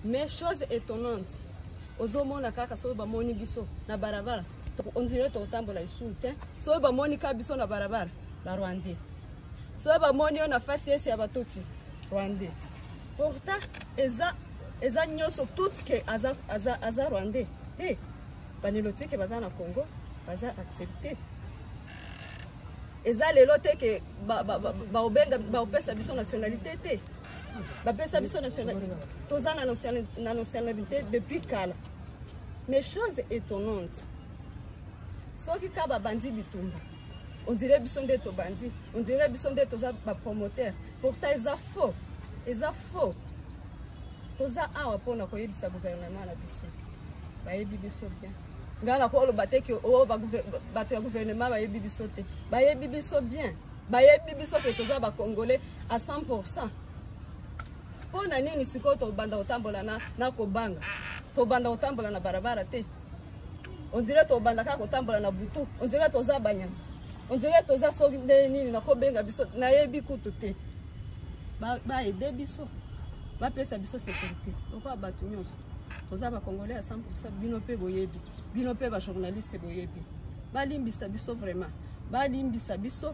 mais chose étonnante ozomona kaka soki bamoni biso na barabara ondire tokotambola lisusu te soki bamoni kaka biso na barabara barwandais soki bamoni yo na fasi ese ya batoti rwandais pourtant eza eza nyonso toute ke aza, aza, aza rwandais te banelotike baza na congo baza accepte eza lelo te ke baobenga baopesa biso nationalité te bapesa biso nationalité toza na nationali- na nationalité depuis kala mais chose étonnante soki ka babandi bitumba ondire biso nde tobandi ondire biso nde toza bapromoteur pourtant eza faux eza faux toza awa mpona koyebisa guvernema na biso bayebi biso bien ngai nakoloba te ke o ba guver- ba- bato ya guvernema bayebi biso te bayebi biso bien bayebi biso ke toza bacongolais à 100 pourcent mpo na nini sikoyo tobanda kotambola na, na kobanga tobanda kotambola na barabara te ondire tobanda kaka kotambola na butu ondire toza banyama ondire toza soki nde nini nakobenga biso nayebi kutu te Ba- baede ba biso bapesa biso sécurité lokola bato nyonso toza bacongolais ya 100 bino mpe boyebi bino mpe bajournaliste boyebi balimbisa biso vraiment balimbisa biso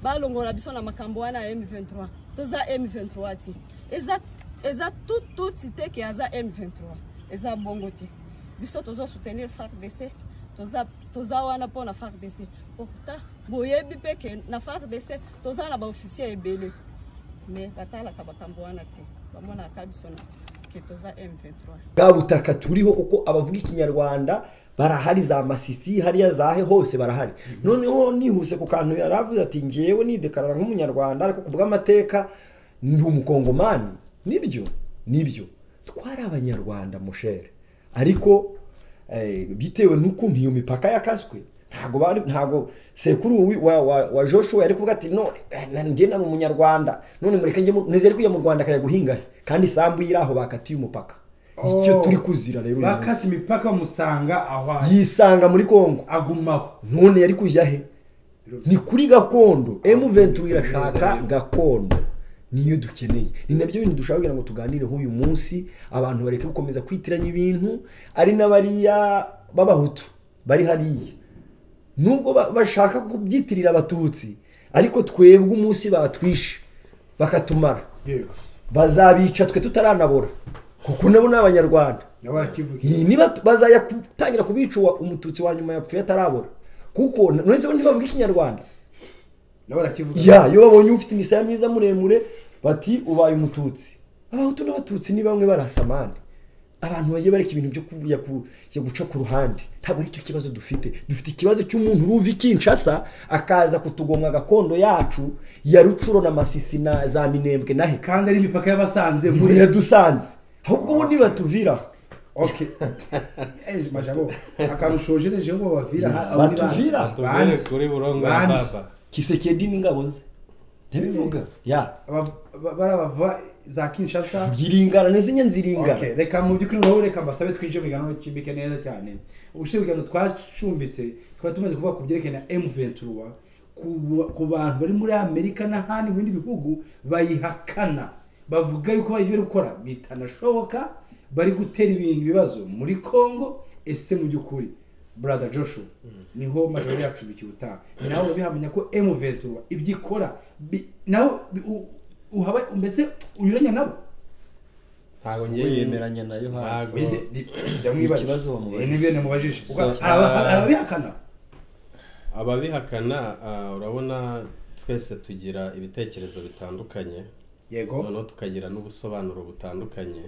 balongola biso na makambo wana ya m23 toza m23 te eza, eza tututi te ke aza m23 eza bongo te biso tozosoutenir fardc toza, toza wana mpona fardc pourtant boyebi mpe ke na fardc toza na baofficier ebele me batalaka makambo wana te bamonaka biso na ke toza m23 bwa butaka turiho kuko abavuga ikinyarwanda barahari za masisi hariya zahe hose barahari noneho nihuse ku kantu yari avuze ati ngewe nidekarara nk'umunyarwanda ariko ku bw'amateka ndi umukongomani nibyo nibyo twari abanyarwanda mushere ariko eh, bitewe n'ukuntu iyo mipaka yakaswe ntago bari ntago sekuru wi- wa, wa, wa joshua yari kuvuga ati none eh, na- njye nari umunyarwanda none mureke njye mu- nizere ko iyo mu rwanda akajya guhinga kandi isambu yiri aho bakatiye umupaka icyo Oh. turi kuzira rero uyu munsi. bakase imipaka bamusanga aho ari yisanga muri kongo agumaho none yari kujya he ni kuri gakondo M23 irashaka gakondo niyo dukeneye ni nabyo bintu dushaka kugira ngo tuganireho uyu munsi abantu bareke gukomeza kwitiranya ibintu ari n'abariya b'abahutu bari hariya nubwo ba- bashaka kubyitirira abatutsi ariko twebwe umunsi batwishe bakatumara yego bazabica twe tutaranabora kuko nabo ni abanyarwanda nabo barakivuga Iyi niba tu- bazajya gutangira kubica uwa- umututsi wa nyuma yapfuye atarabura kuko nonese ntibavuga ikinyarwanda nabo barakivuga ya iyo babonye ufite imisaya myiza muremure bati ubaye umututsi abahutu n'abatutsi ni bamwe barasamane abantu bagiye bareka ibintu byo ku- ya ku- ya guca ku ruhande ntabwo ari cyo kibazo dufite dufite ikibazo cy'umuntu uruva i kinshasa akaza kutugomwa gakondo yacu ya rucuro na masisi na za minembwe na he kandi ari imipaka y'abasanze muri muri yadusanze ahubwo ubundi batuviraho ok Eh, majabo akantu ushojereje ngo babavira Ya, abo ni bande. batuvira. tubere Bande. kuri burungu ya Bande. baba kisekedi n'ingabo ze ntibivuga ya Aba- ba- barabava za kinshasa ngiringara n'izindi nziringara Okay, reka mu by'ukuri nawe reka mbasabe twinjire mu kiganiro kimbike neza cyane ubushize ibiganiro twacumbitse twari tumaze kuvuga ku byerekeye na m23 ku- ku bantu bari muri amerika n'ahandi mu bindi bihugu bayihakana bavuga yuko bari bari gukora bitanashoboka bari gutera ibintu ibibazo muri congo ese mu by'ukuri brother joshua niho majoro yacu bikiwutaha nawe urabihamenya ko m23 ibyo ikora bi- nawe bi- u- uhaba mbese unyuranya nabo ntabwo We yemeranya na Yohana. ntabwo Bide- di- jamwibaje. Ikibazo wamubajije. Eh, nibyo namubajije So, Uga- araba- uh, arabihakana ababihakana ah, urabona twese tugira ibitekerezo bitandukanye yego noneho tukagira n'ubusobanuro butandukanye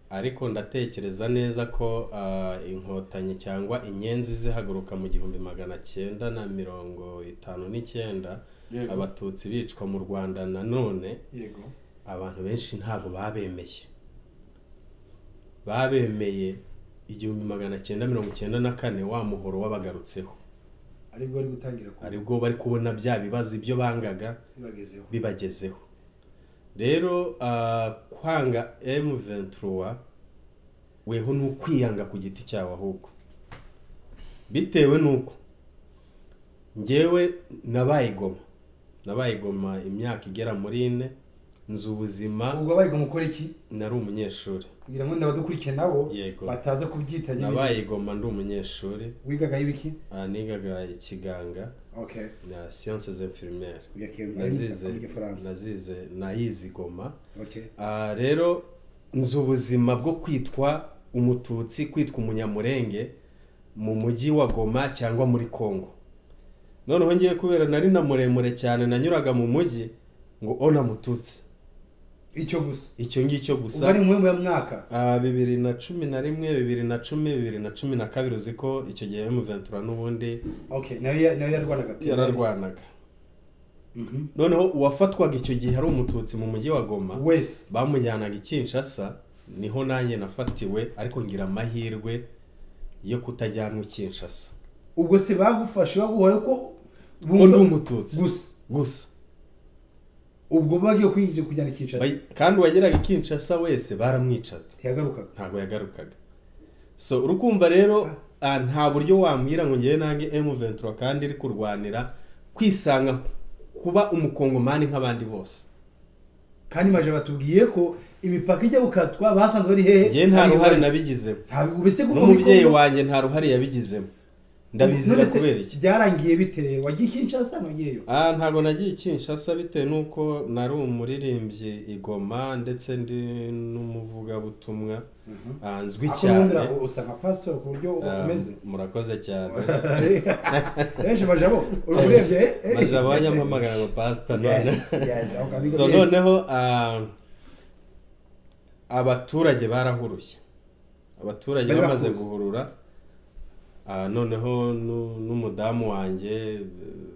ariko ndatekereza neza ko ah, inkotanyi cyangwa inyenzi zihaguruka mu gihumbi magana cyenda na mirongo itanu n'icyenda Yego. abatutsi bicwa mu rwanda nanone yego abantu benshi ntabwo babemeye babemeye igihumbi magana cyenda mirongo icyenda na kane wa muhoro wabagarutseho aribwo bari gutangira ku- aribwo bari kubona bya bibazo ibyo bangaga bagezeho bibagezeho rero ah, kwanga M23 weho ni ukwiyanga ku giti cyawe ahubwo bitewe n'uko njyewe nabaye goma nabaye goma imyaka igera muri ine nzi ubuzima ubwo wabaye umukora iki nari umunyeshuri kugira ngo n'abadukurikiye nabo Yego. bataza kubyita nyine nabaye igoma ndi umunyeshuri wigagaho ibiki ah, nigaga ikiganga okay na siyanse z'infirimiere Uya ke- nazize muri Gifaransa. nazize nayizi igoma okay Ah, rero nzi ubuzima bwo kwitwa umututsi kwitwa umunyamurenge mu mujyi wa goma cyangwa muri congo noneho ngiye kubera nari na muremure cyane nanyuraga mu mujyi ngo ona mututsi icyo gusa icyo ngicyo gusa ubwo ari mu ya mwaka Ah, bibiri na cumi na rimwe bibiri na cumi bibiri na cumi na kabiri uzi ko icyo gihe emuventura n'ubundi okay nayo ya- nayo yarwanaga yararwanaga Mhm. noneho uwafatwaga icyo gihe ari umututsi mu mujyi wa goma wese bamujyanaga i kinshasa niho nanjye nafatiwe ariko ngira amahirwe yo kutajyanwa i kinshasa ubwo se bagufashe baguhora ko ko ndi umututsi gusa gusa ubwo bagiye kwinjira kujyana ikinshasa Bay- kandi uwageraga i kinshasa wese baramwicaga ntiyagarukaga ntabwo yagarukaga so urukumva rero ah, nta buryo wambwira ngo ngewe nange M23 kandi iri kurwanira kwisanga kuba umukongomani nk'abandi bose kandi maje batubwiye ko imipaka ijya gukatwa basanze bari hehe ngewe nta ruhare nabigizemo ntabwo ubese kuko n'umubyeyi muri Congo- wanjye nta ruhare yabigizemo ndabizira None se kubera iki byarangiye bite wagiye kinshasa ntugiyeyo Ah, ntabwo nagiye i Kinshasa bitewe n'uko nari umuririmbyi i Goma ndetse ndi n'umuvugabutumwa Ah, nzwi cyane akubundira usa nka pastor ku buryo Ah, umeze murakoze cyane ejo majabo uri kurebye maje abanyampamagara ngo pasita none so none noneho ah, abaturage barahuruye abaturage Bari bamaze bakuzi. guhurura ah, noneho nu- n'umudamu wanjye eh,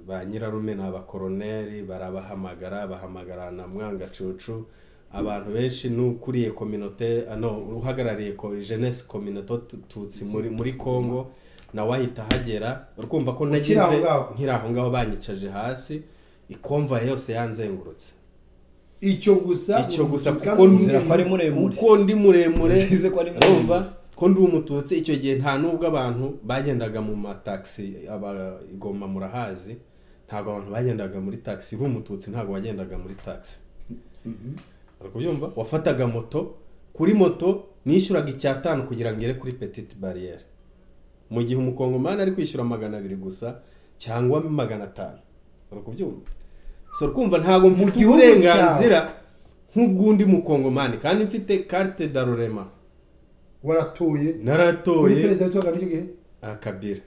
ba nyirarume ni abakoroneri barabahamagara bahamagara na mwangacucu abantu benshi n'ukuriye kominote ah, no uhagarariye ko jeunesse communauté tutsi muri muri Congo nawe ahita ahagera urumva ko Ukiri nagize aho ngaho. nkiri aho ngaho banyicaje hasi ikomva yose yanzengurutse icyo gusa icyo gusa kandi kuko ndi nzira ko ari muremure. kuko ndi muremure Nzize ko ari muremure. urumva ko ndi umututsi icyo gihe nta n'ubwo abantu bagendaga mu matagisi abagoma murahazi ntabwo abantu bagendaga muri tagisi b'umututsi ntabwo wagendaga muri tagisi ari kubyumva wafataga moto kuri moto nishyuraga icyatanu kugira ngo ugere kuri petite bariyeri mu gihe umukongomani ari kwishyura magana abiri gusa cyangwa magana atanu uri kubyumva so kumva ntabwo mfite gihugu uburenganzira nk'ubw'undi mukongomani kandi mfite carte d'arorema waratuye uri naratoye perezida w'itora icyo gihe akabira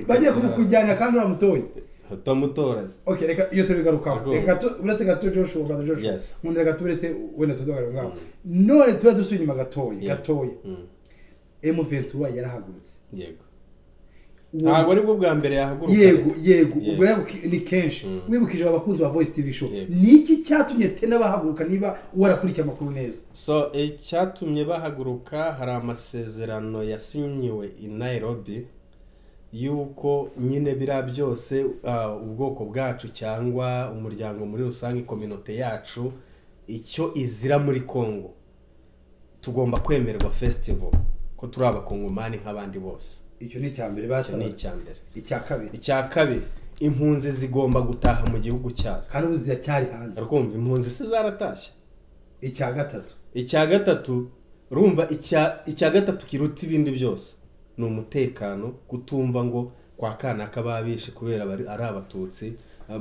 bagiye kumukujyana kandi uramutoye tamutorazi okay reka iyo tubigarukaho Garuka. reka tu- uretse gato Joshua gato Joshua Yes. nkunda reka tuberetse wenda tudogare ngaho none tuba dusuye inyuma gatoya Yeah. gatoya Mm, M23 yarahagurutse yego Uwo- ntabwo aribwo bwa mbere yahaguruka yego yego ubwo Yego. rero buki- ni kenshi Mm. wibukije abakunzi ba Voice TV show Yego. niki cyatumye tena bahaguruka niba warakurikiye amakuru neza so icyatumye bahaguruka hari amasezerano yasinyiwe i nairobi y'uko nyine biriya byose ah, ubwoko bwacu cyangwa umuryango muri rusange kominote yacu icyo izira muri congo tugomba kwemererwa festival ko turi abakongomani nk'abandi bose icyo ni icya mbere icyo basabaga ni icya mbere icya kabiri icya kabiri impunzi zigomba gutaha mu gihugu cyacu kandi ubu ziracyari hanze arakumva impunzi se zaratashye icya gatatu icya gatatu urumva icya icya gatatu kiruta ibindi byose ni umutekano kutumva ngo kwa kana k'ababishe kubera bari ari abatutsi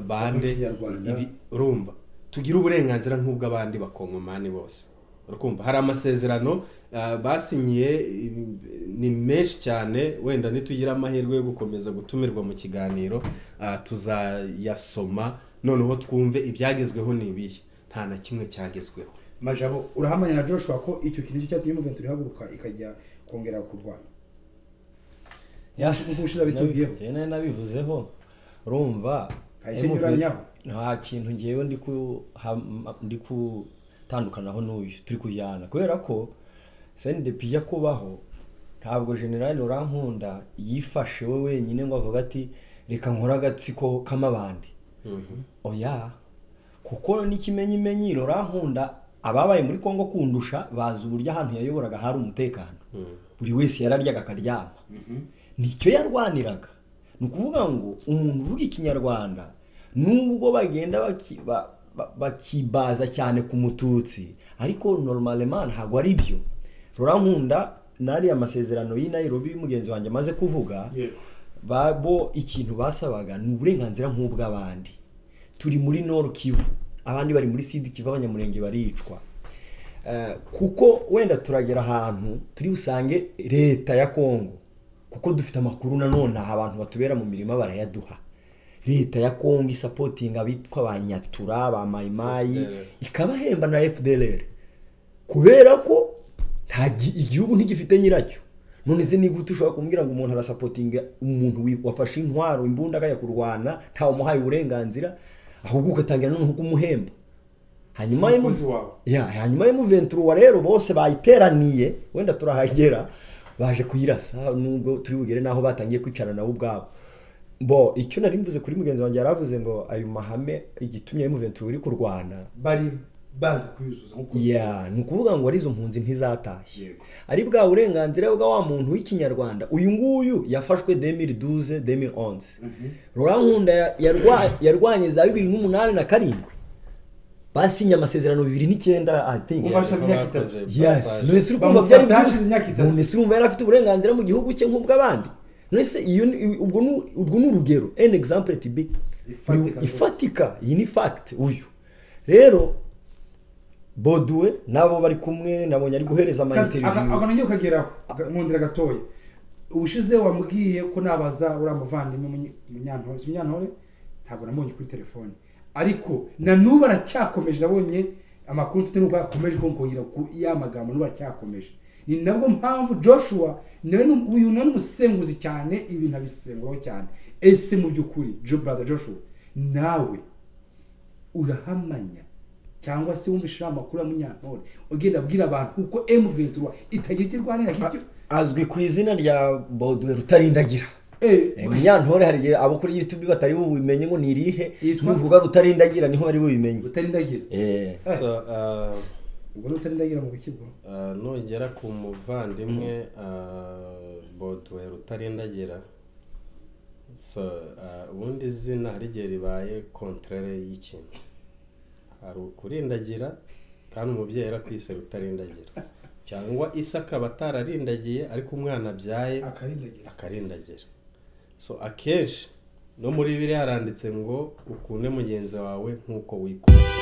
bande Bavuga Ikinyarwanda. ibi urumva tugire uburenganzira nk'ubw'abandi bakongomani bose urakumva hari amasezerano ah, basinyiye im- ni menshi cyane wenda nitugire amahirwe yo gukomeza gutumirwa mu kiganiro ah, tuzayasoma noneho twumve ibyagezweho ni ibihe nta na kimwe cyagezweho majabo urahamanya na Joshua ko icyo kintu nicyo cyatumye M23 ihaguruka ikajya kongera kurwana Nkuko ubushize bitubwiyeho. Nabi- nari nabivuzeho urumva Kahise MV nyuranyaho. nta kintu ngewe ndi ku ham- ndi gutandukanaho n'uyu turi kujyana kubera ko sendepi ijya kubaho ntabwo generali urankunda yifashe we wenyine ngo avuga ati reka nkore agatsiko k'amabandi oya kuko n'ikimenyimenyi rorankunda ababaye muri congo kundusha bazi uburyo ahantu yayoboraga hari umutekano buri wese yararyaga akaryama nicyo yarwaniraga ni ukuvuga ngo umuntu uvuga ikinyarwanda nubwo bagenda baki- ba- ba- bakibaza cyane ku mututsi ariko normalement ntabwo ari byo rora nkunda n'ariya masezerano y'i Nairobi y'umugenzi wanjye amaze kuvuga Yego. ba- bo ikintu basabaga ni uburenganzira nk'ubw'abandi turi muri Nord Kivu abandi bari muri Sud Kivu abanyamurenge baricwa Eh, kuko wenda turagera ahantu turi busange leta ya Kongo kuko dufite amakuru nanone aha abantu batubera mu mirima barayaduha leta ya Kongo isapotinga abitwa ba Nyatura ba Mayimayi FDLR. ikabahemba na FDLR kubera ko nta gi- igihugu ntigifite nyiracyo none se niba ushobora kumbwira ngo umuntu arasapotinga umuntu wi- wafashe intwaro imbunda akajya kurwana ntawe umuhaye uburenganzira ahubwo ugatangira noneho kumuhemba hanyuma Umukozi emu- wawe. ya hanyuma y'umuventuruwa rero bose bayiteraniye wenda turahagera baje kuyirasa nubwo turi bugere n'aho batangiye kwicara nabo ubwabo bo icyo nari mvuze kuri mugenzi wanjye yaravuze ngo ayo mahame igitumye y'umuventuruwa uri kurwana bari banze kuyuzuza nk'uko ya ni ukuvuga ngo arizo mpunzi ntizatashye Yego. ari bwa burenganzira bwa wa muntu w'ikinyarwanda uyu nguyu yafashwe 2012 2011 rora nkunda ya- yarwa- yarwanye za bibiri n'umunani na karindwi basinye amasezerano bibiri n'icyenda I think. Umva Bafashe imyaka bakoze itatu. Yes, passage. none se uri kumva byari Bamufata byinshi? hashize imyaka itatu. None se urumva yari afite uburenganzira mu gihugu cye nk'ubw'abandi none se iyo ni- ubwo ni- urwo ni urugero an example to be Ifatika rwose. ifatika iyi ni fact uyu rero boduwe n'abo bari kumwe nabonye ari guhereza ama interview akantu ngiye ukageraho aga- nkundira gatoya ubushize wambwiye ko nabaza uriya muvandimwe Munyi- munyantore si munyantore ntabwo namubonye kuri telefone ariko na n'ubu aracyakomeje nabonye amakuru mfite n'ubwo yakomeje kunkongera ku ya magambo n'ubu aracyakomeje ni nabwo mpamvu joshua nawe ni- uyu nawe ni umusenguzi cyane ibintu abisenguraho cyane ese mu by'ukuri jo brother joshua nawe urahamanya cyangwa se wumvishije amakuru ya munyantore ugenda abwira abantu uko M23 itagira icyo irwanira nk'ibyo azwi ku izina rya boduwe rutarindagira Eh, munyantore hari igihe abo kuri youtube batari bubimenye ngo ni irihe Yitwa? nuvuga rutarindagira niho bari bubimenye utarindagira Eh, So, uh, ubwo ni utarindagira mu buki bwo Uh, nongera ku muvandimwe bodwe rutarindagira so uh, ubundi izina hari igihe ribaye kontrere y'ikintu hari ukurindagira kandi umubyeyi arakwise rutarindagira cyangwa isi akaba atararindagiye ariko umwana abyaye akarindagira akarindagira so akenshi no muri bibiri haranditse ngo ukunde mugenzi wawe nk'uko wikunda